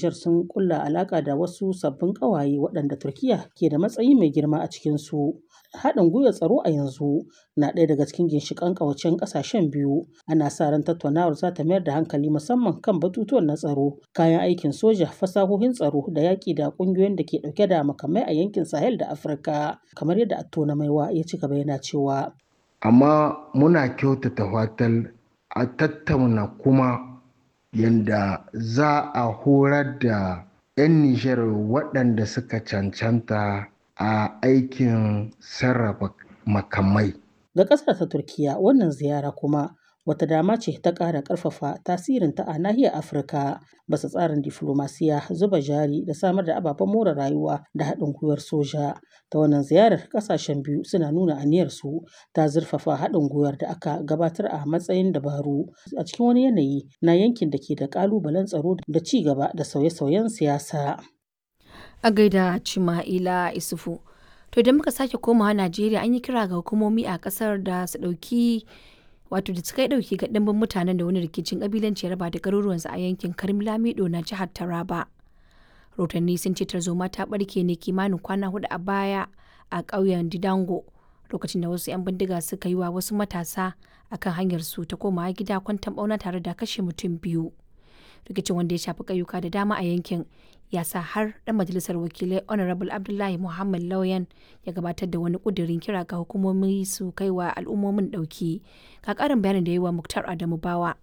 Nijar sun kulla alaka da wasu sabbin ƙawaye waɗanda Turkiyya ke da matsayi mai girma a cikinsu. Haɗin gwiwar tsaro a yanzu na ɗaya daga cikin ginshiƙan ƙawancen ƙasashen biyu. Ana sa ran tattaunawar za ta mayar da hankali musamman kan batutuwan na tsaro, kayan aikin soja, fasahohin tsaro da yaƙi da ƙungiyoyin da ke ɗauke da makamai a yankin Sahel da Afirka. Kamar yadda Attona Maiwa ya ci gaba yana cewa. Amma muna kyautata fatan a tattauna kuma yanda za a horar da 'yan Nijar waɗanda suka cancanta a aikin sarrafa makamai. Ga ƙasar ta Turkiyya wannan ziyara kuma wata dama ce ta ƙara ƙarfafa tasirinta a nahiyar Afirka basa tsarin diflomasiya, zuba jari da samar da ababen more rayuwa da haɗin gwiwar soja. Ta wannan ziyarar ƙasashen biyu suna nuna aniyarsu ta zurfafa haɗin gwiwar da aka gabatar a matsayin dabaru a cikin wani yanayi na yankin da ke da ƙalubalen tsaro da ci gaba da sauye-sauyen siyasa. A gaida Cima'ila Isufu. To idan muka sake komawa Najeriya an yi kira ga hukumomi a kasar da su ɗauki wato da su kai ɗauki ga ɗimbin mutanen da wani rikicin ƙabilanci ya raba da garuruwansu a yankin Karmilamido na jihar Taraba. Rotanni sun ce tarzoma ta ɓarke ne kimanin kwana hudu a baya a ƙauyen Didango lokacin da wasu 'yan bindiga suka yi wa wasu matasa akan hanyar su ta komawa gida kwantan ɓauna tare da kashe mutum biyu. Rikicin wanda ya shafi ƙauyuka da dama a yankin ya sa har ɗan majalisar wakilai honorable abdullahi muhammad lauyan ya gabatar da wani ƙudurin kira ga hukumomi su kai wa al'ummomin ɗauki ka ƙarin bayanin da yi wa muktar adamu bawa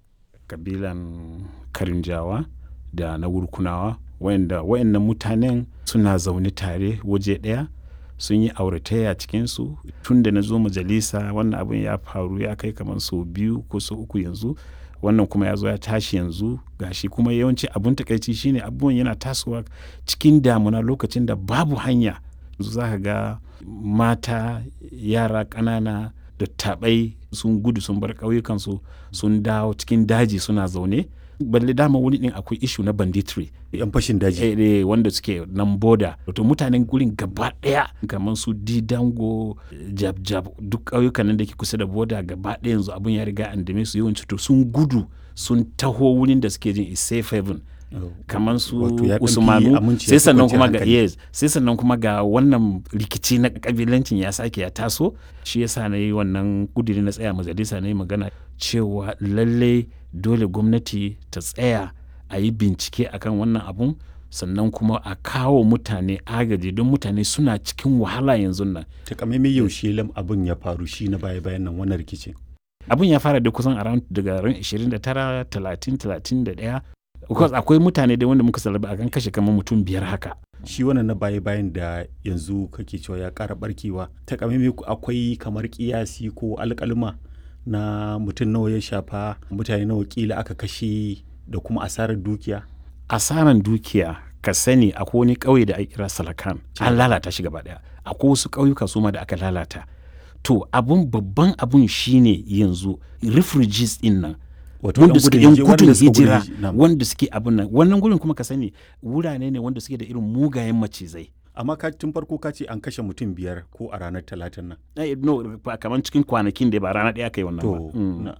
kabilan karinjawa da na wurkunawa wayanda wayannan mutanen suna zaune tare waje ɗaya sun yi auratayya cikinsu tun da na zo majalisa wannan abin ya faru ya kai kamar sau biyu ko sau uku yanzu wannan kuma ya zo ya tashi yanzu gashi kuma yawanci abun takaici shine abubuwan yana tasowa cikin damuna lokacin da babu hanya za ka ga mata yara ƙanana da taɓai sun gudu sun bar ƙauyukansu sun dawo cikin daji suna zaune balle dama wani din akwai ishu na banditry yan fashin daji eh, eh, wanda suke nan boda to mutanen gurin gaba daya kamar su didango jab jab duk ƙauyukan nan da ke kusa da boda gaba daya yanzu abun ya riga an dame su yawanci to sun gudu sun taho wurin da suke jin is safe haven kamar su usmanu sai sannan kuma ga yes sai sannan kuma ga wannan rikici na kabilancin ya sake ya taso shi yasa na yi wannan kudiri na tsaya majalisa na yi magana cewa lallai dole gwamnati ta tsaya a yi bincike akan wannan abun sannan kuma a kawo mutane agaji don mutane suna cikin wahala yanzu nan takamaimai yaushe lam abin ya faru shi na baya bayan nan wannan rikicin abin ya fara da kusan around daga ran 29 30 31 because akwai mutane da wanda muka salaba a kan kashe kamar mutum biyar haka shi wannan na baya bayan da yanzu kake cewa ya kara barkewa takamaimai akwai kamar kiyasi ko alkalma na mutum nawa ya shafa mutane nawa kila aka kashe da kuma asarar dukiya asarar dukiya ka sani akwai wani ƙauye da ake kira salakan an lalata shi gaba daya akwai wasu ƙauyuka su ma da aka lalata to abun babban abun shine yanzu refugees din nan wanda suke yan gudun hijira wanda suke abin nan wannan gurin kuma ka sani wurare ne wanda suke da irin mugayen macizai amma ka tun farko ka ce an kashe mutum biyar ko a ranar talatin nan eh, no kamar cikin kwanakin da ba rana ɗaya kai wannan to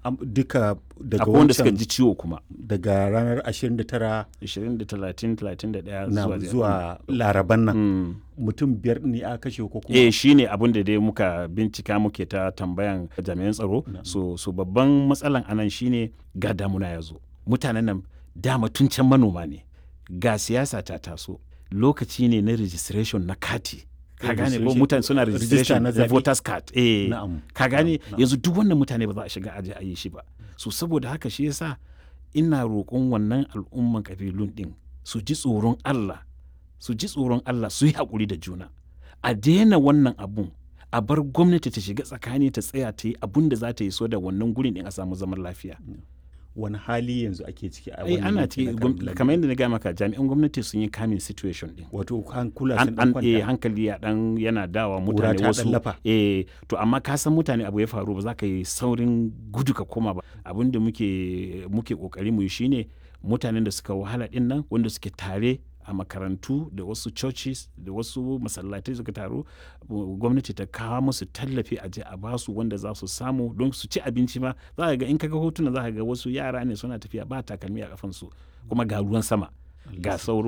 duka daga akwai wanda suka ji ciwo kuma daga ranar 29 20 da 30 31 na zuwa zuwa laraban nan mutum biyar ne a kashe ko kuma eh shine abin da dai muka bincika muke ta tambayan jami'an tsaro so so babban matsalan anan shine ga damuna ya zo mutanen nan dama tun can manoma ne ga siyasa ta taso lokaci ne na registration na kati ka gane ko mutane suna registration na voters card eh ka gane yanzu duk wannan mutane ba za a shiga aje a yi shi ba so saboda haka shi yasa ina roƙon wannan al'umman kabilun din su ji tsoron Allah su ji tsoron Allah su yi haƙuri da juna a daina wannan abun a bar gwamnati ta shiga tsakani ta tsaya ta yi abun da za ta yi so da wannan gurin din a samu zaman lafiya wani hali yanzu ake ciki a ai ana ciki kamar yadda na gaya maka jami'an gwamnati sun yi kamin situation din wato hankula sun an eh hankali ya dan yana dawa mutane wasu eh to amma ka san mutane abu ya faru ba za ka yi saurin gudu ka koma ba abin da muke muke kokari mu yi shine mutanen da suka wahala din nan wanda suke tare a makarantu da wasu churches da wasu masallatai suka taru gwamnati ta kawo musu tallafi a je a basu wanda za su samu don su ci abinci ma za ka ga in kaga hotuna za ka ga wasu yara ne suna tafiya ba takalmi a kafansu kuma ga ruwan sama ga sauro